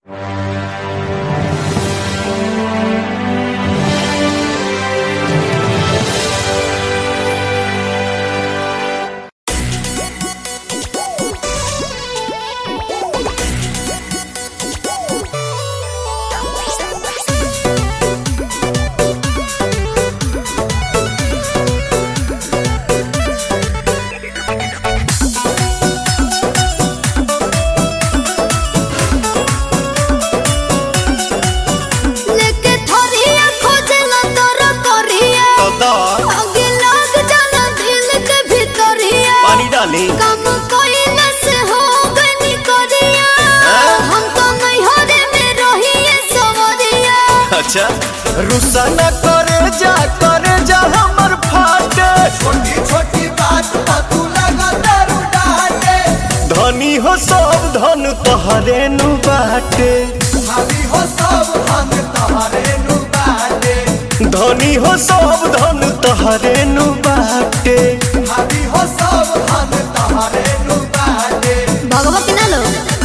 लेके थोरिया खोजला तोरा कोरिया तो आगे लग जाला दिल के भीतरिया पानी डाली काम कोइला से हो गनी कोरिया हम तो नहीं हरे में रहिए सवरिया अच्छा रुसा न करे जा करे जा हमर फाटे छोटी छोटी बात पर तू लगा दारू डाटे धनी हो सब धन तोहरे नु बाटे भाभी हो सब हम तुम्हारे नु बाटे धनी हो सब धन तोहरे नु बाटे भाभी हो सब हम तुम्हारे नु बाटे भगवा के ना लो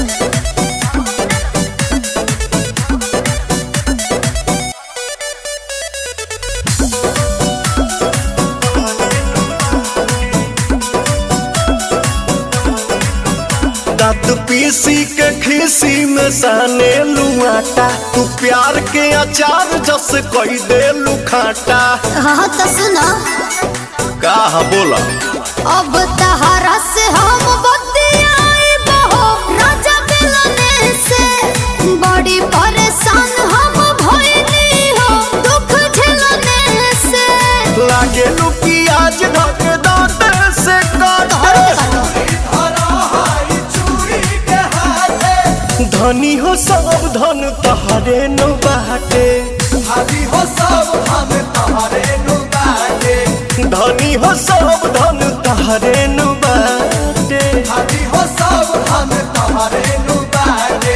दांत पीसी के खीसी में साने लुआटा तू प्यार के अचार जस कोई दे लुखाटा हाँ तो सुनो का बोला अब तहरा से हम बतियाए बहो राजा मिलने से बड़ी परेशान हम भइली हो दुख झेलने से लागे लू प्याज ढक दांत से काट धरा हाई चूड़ी के हाथे धनी हो सब धन तहरे नु बाटे भाभी हो सब हम तुम्हारे नु बाटे धनी हो सब धन तहरे नु बाटे भाभी हो सब हम तुम्हारे नु बाटे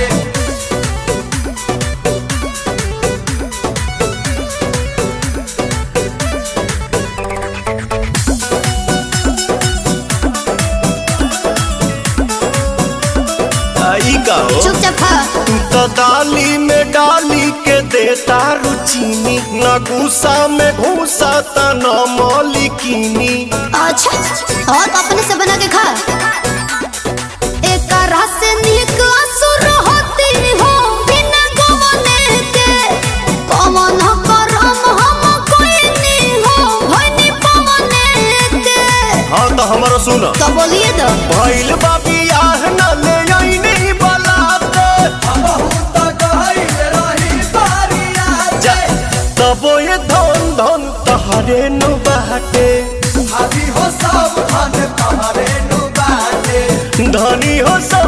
आई का हो चुपचाप खा तू तो दाली में डाली के देता रुचीनी न गुस्सा में घूसा त न मौलिकीनी अच्छा और तो अपने से बना के खा एक रस निक असुर होती हो बिना गवने के कमन करम हम कोई नहीं हो भइनी पवने के हाँ तो हमारा सुन तो बोलिए तो भइल बाबी आह न ले आईनी बलाते बहुत गहरी रही बारिया जा तबो ये धन धन तहरे नु बाटे भाभी हो सब हम तुम्हारे नु बाटे धनी हो सब